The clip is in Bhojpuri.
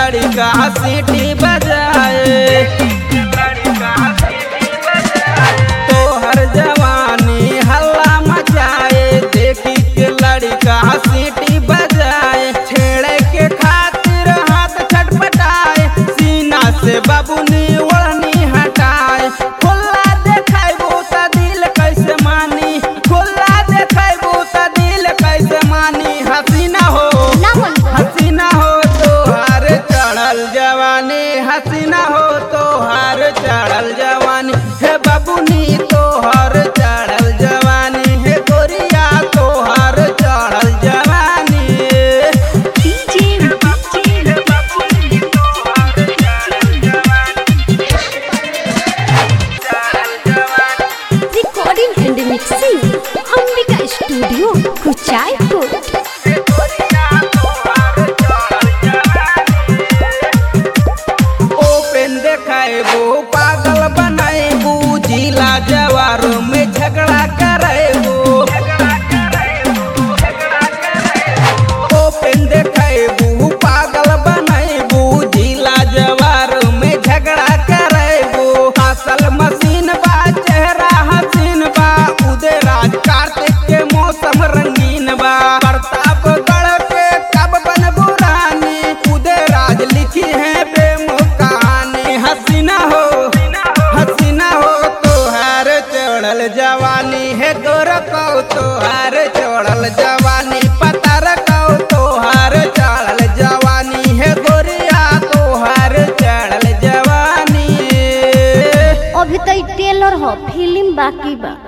लड़का सीटी बजाए तोहर जवानी हल्ला मचाए देखी के लड़का सीटी बजाए छेड़े के खातिर हाथ छटपटाए सीना से बबुनी ओढ़नी हटाए खुला देखाइबू त दिल कैसे मानी खुला देखाइबू त दिल कैसे मानी हसीना हो ना मन हसीना हो तोहार चढ़ल जवानी हसीना हो तोहार चढ़ल जवानी हे बबुनी तोहर चढ़ल जवानी हे गोरिया तोहर चढ़ल जवानी DJ recording and mixing Ambika studio Kuchaikot open देखाएबू पागल बनाएबू जिला जवार में झगड़ा करेबू ओपन देखाएबू पागल बनाएबू जिला जवार में झगड़ा करेबू असल मशीन बा चेहरा हसीन बा उदय राज कार्तिक के मौसम रंगीन बा प्रतापगढ़ के कब बनबू रानी उदय राज लिखी है प्रेम कहानी हसीना हो हसीना हो तोहार चढ़ल जवानी है गोरको तोहार चढ़ल जवानी पतर को तोहार चढ़ल जवानी है गोरिया तोहार चढ़ल जवानी अभी तो टेलर हो फिल्म बाकी बा